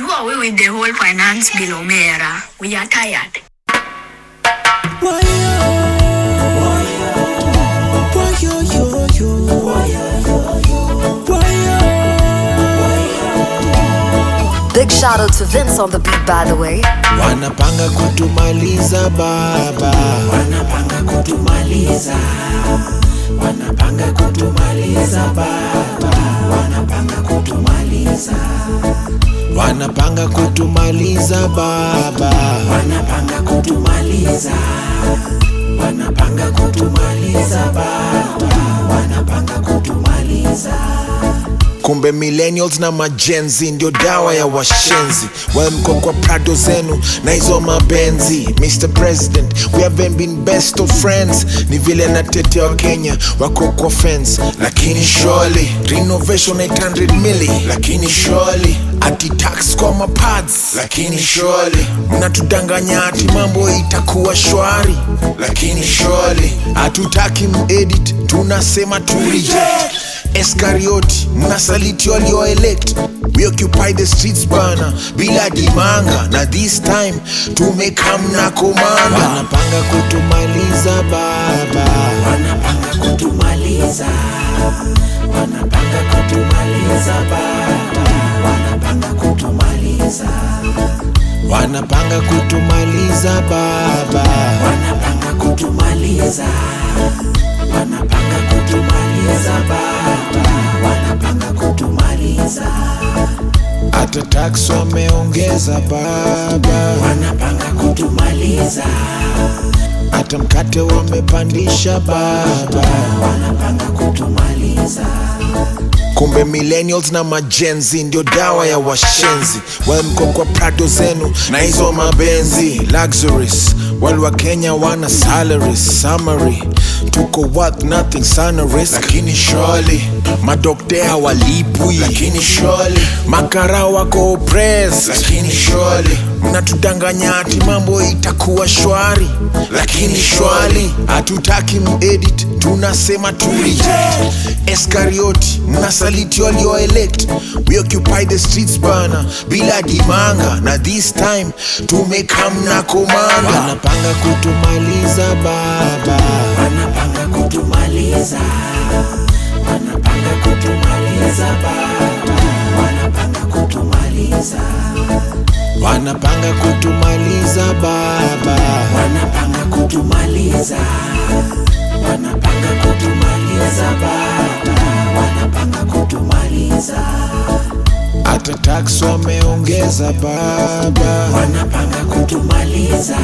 Do away with the whole finance bill, Omera. We are tired. Big shout out to Vince on the beat, by the way. Wanapanga kutumaliza baba, wanapanga kutumaliza, wanapanga kutumaliza baba, wanapanga kutumaliza, wanapanga kutumaliza baba, wanapanga kutumaliza, wanapanga kutumaliza baba, wanapanga kutumaliza kumbe millennials na majenzi ndio dawa ya washenzi well mko kwa prado zenu na hizo mabenzi mr president we haven't been best of friends ni vile natetea wa kenya wako kwa fence lakini surely renovation 800 mili lakini surely ati tax kwa mapads lakini surely mnatudanganya ati mambo itakuwa shwari lakini surely hatutaki muedit tunasema tu reject Eskarioti, mnasaliti walioelect We occupy the streets bana, bila dimanga na this time tumekam na komanda. Wanapanga kutumaliza baba, wanapanga kutumaliza, wanapanga kutumaliza baba, wanapanga kutumaliza, wanapanga kutumaliza baba, wanapanga kutumaliza wanapanga kutumaliza baba, wanapanga kutumaliza. Hata tax wameongeza baba, wanapanga kutumaliza. Hata mkate wamepandisha baba, wanapanga kutumaliza. Kumbe millennials na majenzi ndio dawa ya washenzi. Well, mko kwa prado zenu na hizo mabenzi luxuries, wale wa Kenya wana salaries summary tuko worth nothing sana risk lakini surely madokte hawalipwi lakini surely makara wako oppressed lakini surely mnatudanganya ati mambo itakuwa shwari lakini shwali hatutaki muedit tunasema tu reject Eskarioti mnasaliti walioelect we occupy the streets bana bila dimanga na this time tumekam na komanda wanapanga kutumaliza baba wanapanga kutumaliza wanapanga kutumaliza baba wanapanga kutumaliza wanapanga kutumaliza baba wanapanga kutumaliza wanapanga kutumaliza baba wanapanga kutumaliza hata tax wameongeza baba wanapanga kutumaliza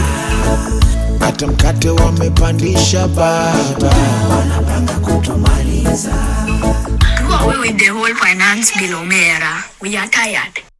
hata mkate wamepandisha baba wanapanga kutumaliza Do away with the whole finance bill, Omera. We are tired.